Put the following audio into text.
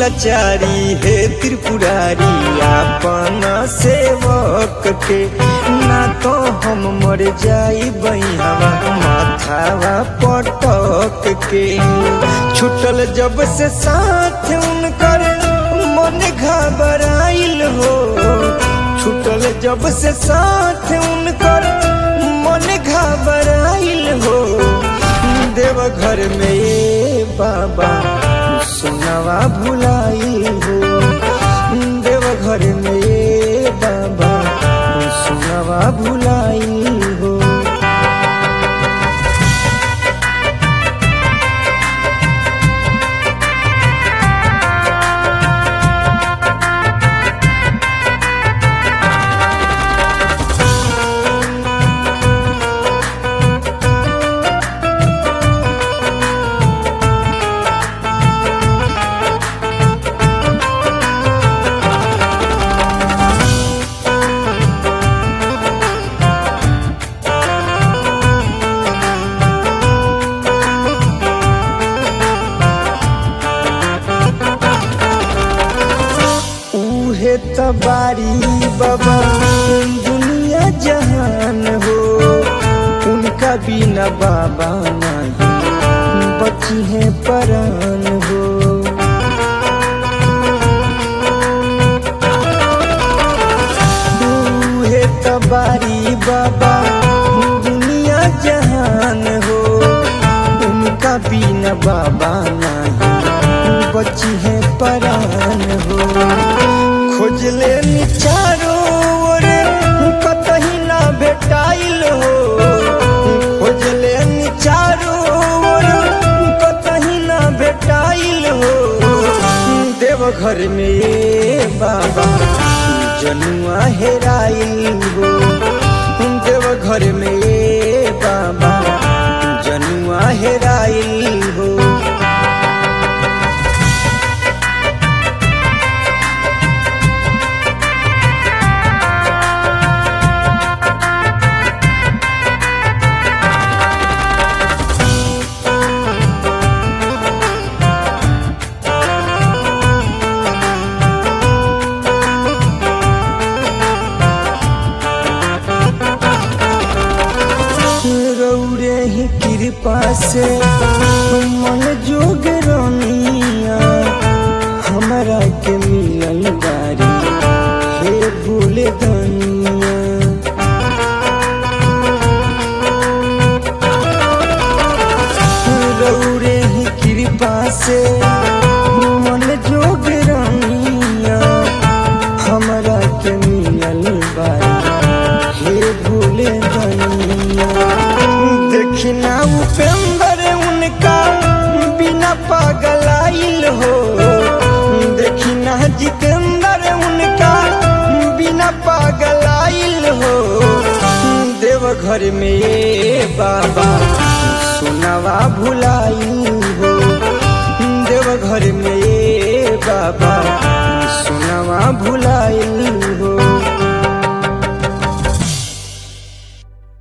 लाचारी हे त्रिपुरारी आपन सेवक के ना तो हम मर जाई हवा माथावा पटक के छुटल जब से साथ उनकर मन घबराइल हो छुटल जब से साथ उनकर मन घबराइल हो देव घर में ये बाबा सुनवा भुलाई हो देव घर में ये बाबा सुनवा भुलाई हो उहे तबारी बाबा दुनिया जहान हो उनका बिना बाबा नहीं बची है परान हो उहे तबारी बाबा दुनिया जहान हो उनका बिना बाबा नहीं बची है परान हो खोज ले चारो ओर कतही ना भेटाइल हो खोज ले चारो ओर कतही ना भेटाइल हो देव घर में ये बाबा जनुआ हेराइल हो देव घर में ये बाबा जनुआ हेराइल हो रौरे ही कृपा से मन जोग रनिया हमरा के मिलल बारी हे भूले दनिया रौरे ही कृपा से मन जोग रनिया हमरा के मिलल बारी हे भूले दनिया देखना उपेंद्र उनका बिना पागलाइल हो देखना जितेंद्र उनका बिना पागलाइल हो देव घर में ये बाबा सुनवा भुलाई हो देव घर में ये बाबा सुनवा भुलाई हो